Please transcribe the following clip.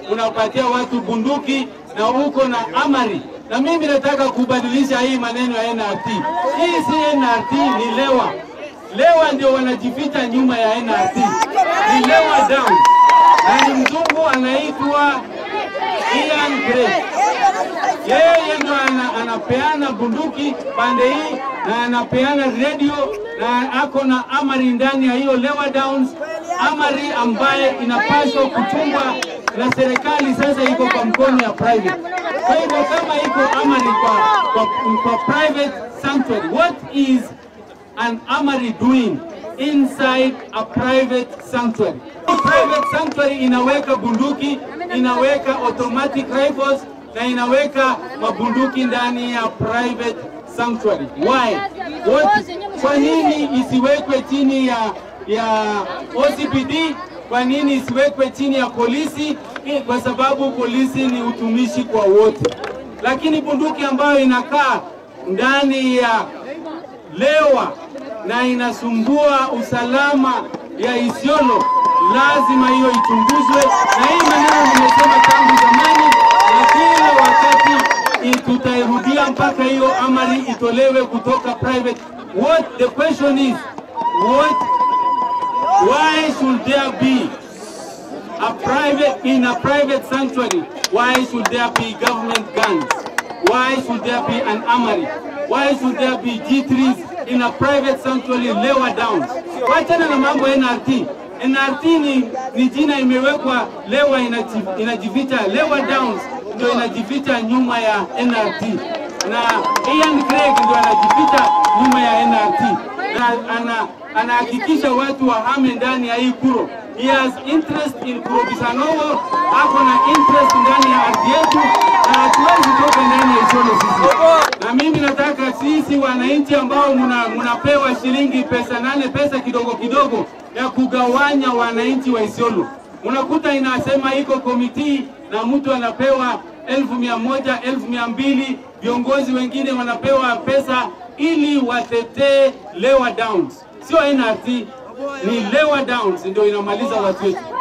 unapatia watu bunduki na uko na amari. Na mimi nataka kubadilisha hii maneno ya NRT. Hii si NRT, ni lewa. Lewa ndio wanajificha nyuma ya NRT, ni lewa down, na ni mzungu anaitwa Ian Gray. Yeye ndo ana, anapeana bunduki pande hii na anapeana radio na ako na amari ndani ya hiyo lewa downs, amari ambaye inapaswa kuchungwa na serikali, sasa iko kwa mkono ya private. Kwa hivyo kama iko amari kwa, kwa, kwa private sanctuary, what is an armory doing inside a private sanctuary. Private sanctuary inaweka bunduki, inaweka automatic rifles na inaweka mabunduki ndani ya private sanctuary. Why? What? Kwa nini isiwekwe chini ya ya OCPD? Kwa nini isiwekwe chini ya polisi? Eh, Kwa sababu polisi ni utumishi kwa wote, lakini bunduki ambayo inakaa ndani ya lewa na inasumbua usalama ya Isiolo, lazima hiyo ichunguzwe, na hii maneno nimesema tangu zamani, na kila wakati i- tutairudia mpaka hiyo amri itolewe kutoka private. What the question is, what why should there be a private in a private sanctuary why should there be government guns why should there be an armory why should there be g3s in a private sanctuary lower down wachana na mambo ya nrt nrt ni, ni jina imewekwa lewa inaji- inajificha lewa downs ndio inajificha nyuma ya nrt na Ian Craig ndio anajificha nyuma ya nrt na ana anahakikisha watu wahame ndani ya hii kuro. He has interest in Kuro Bisanowo, ako na interest ndani ya ardhi yetu, na hatuwezi toka ndani ya Isiolo sisi. Na mimi nataka sisi wananchi ambao muna, munapewa shilingi pesa nane, pesa kidogo kidogo ya kugawanya wananchi wa Isiolo, unakuta inasema iko komiti na mtu anapewa elfu mia moja elfu mia mbili viongozi wengine wanapewa pesa ili watetee Lewa Downs, sio NRT, ni Lewa Downs ndio inamaliza watu wetu.